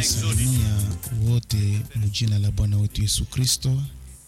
Tunawasalimia wote mujina la Bwana wetu Yesu Kristo,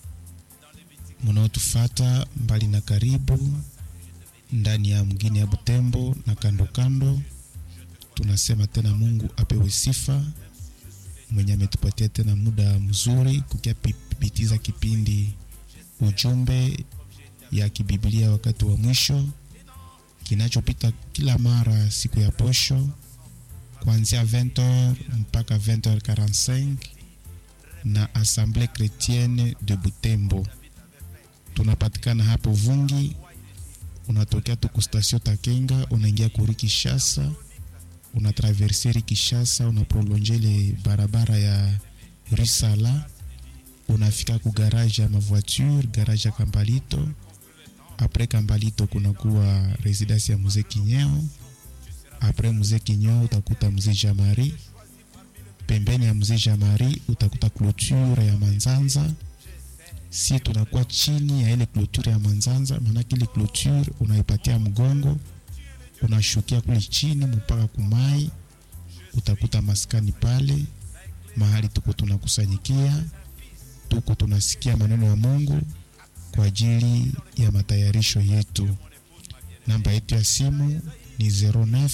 munaotufata mbali na karibu, ndani ya mgini ya Butembo na kando kando. Tunasema tena Mungu apewe sifa, mwenye ametupatia tena muda mzuri kukiapitiza kipindi ujumbe ya kibiblia wakati wa mwisho kinachopita kila mara siku ya posho kuanzia 20h mpaka 20h45 na Assemblée Chrétienne de Butembo. Tunapatikana hapo Vungi, unatokea tu kustasio Takenga, unaingia kuri Kishasa, unatraverseri Kishasa, unaprolonge ile barabara ya Risala, unafika ku garage ya mavoiture, garage ya Kambalito. Apres Kambalito kunakuwa residence ya mzee Kinyeo. Apres mzee Kinyeo utakuta mzee Jamari. Pembeni ya mzee Jamari utakuta clôture ya Manzanza. Si tunakuwa chini ya ile clôture ya Manzanza, maanake ile clôture unaipatia mgongo, unashukia kule chini mpaka kumai, utakuta maskani pale mahali tuko tunakusanyikia, tuko tunasikia maneno ya Mungu kwa ajili ya matayarisho yetu. Namba yetu ya simu ni 09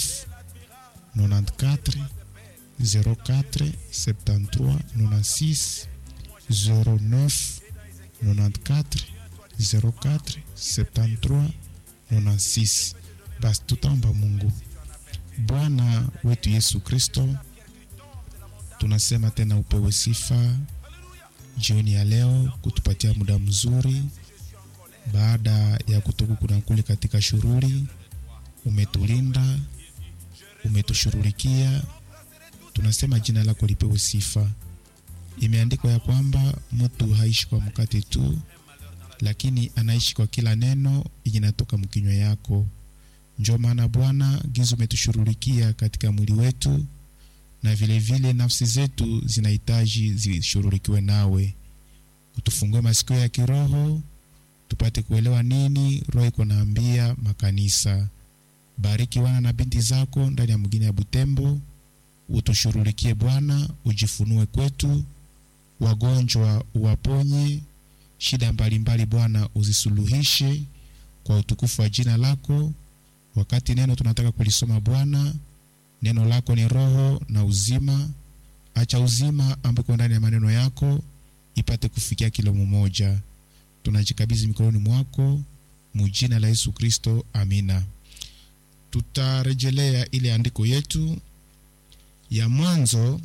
94 04 73 96 09 94 04 73 96. Basi tutaomba Mungu. Bwana wetu Yesu Kristo, tunasema tena upewe sifa jioni ya leo kutupatia muda mzuri baada ya kutoka kuna kule katika shughuli, umetulinda, umetushughulikia. Tunasema jina lako lipewe sifa. Imeandikwa ya kwamba mtu haishi kwa mkate tu, lakini anaishi kwa kila neno inatoka mkinywa yako. Njo maana Bwana gizo umetushughulikia katika mwili wetu, na vile vile nafsi zetu zinahitaji zishughulikiwe nawe. Utufungue masikio ya kiroho tupate kuelewa nini roho iko naambia makanisa. Bariki wana na binti zako ndani ya mgini ya Butembo, utushughulikie Bwana, ujifunue kwetu, wagonjwa uwaponye, shida mbalimbali Bwana uzisuluhishe kwa utukufu wa jina lako. Wakati neno tunataka kulisoma Bwana, neno lako ni roho na uzima. Acha uzima ambako ndani ya maneno yako ipate kufikia kila mmoja tunajikabidhi mikononi mwako mujina la Yesu Kristo, amina. Tutarejelea ile andiko yetu ya Mwanzo,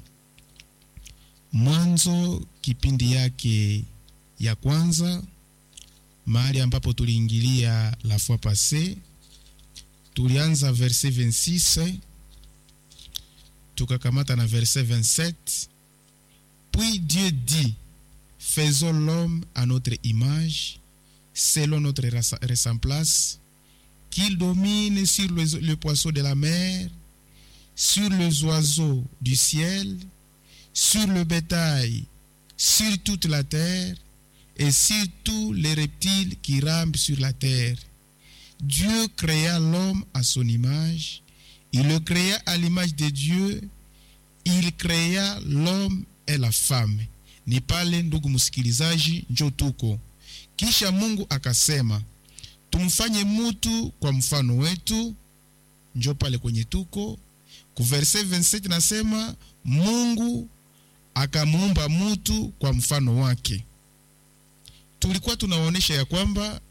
Mwanzo kipindi yake ya kwanza, mahali ambapo tuliingilia la fois passé. Tulianza verset 26 tukakamata na verset 27. Puis Dieu dit Faisons l'homme à notre image, selon notre ressemblance, qu'il domine sur le, le poisson de la mer, sur les oiseaux du ciel, sur le bétail, sur toute la terre, et sur tous les reptiles qui rampent sur la terre. Dieu créa l'homme à son image, il le créa à l'image de Dieu, il créa l'homme et la femme. Ni pale ndugu msikilizaji, njo tuko kisha. Mungu akasema tumfanye mutu kwa mfano wetu, njo pale kwenye tuko ku verse 27 nasema Mungu akamuumba mutu kwa mfano wake. Tulikuwa tunaonyesha ya kwamba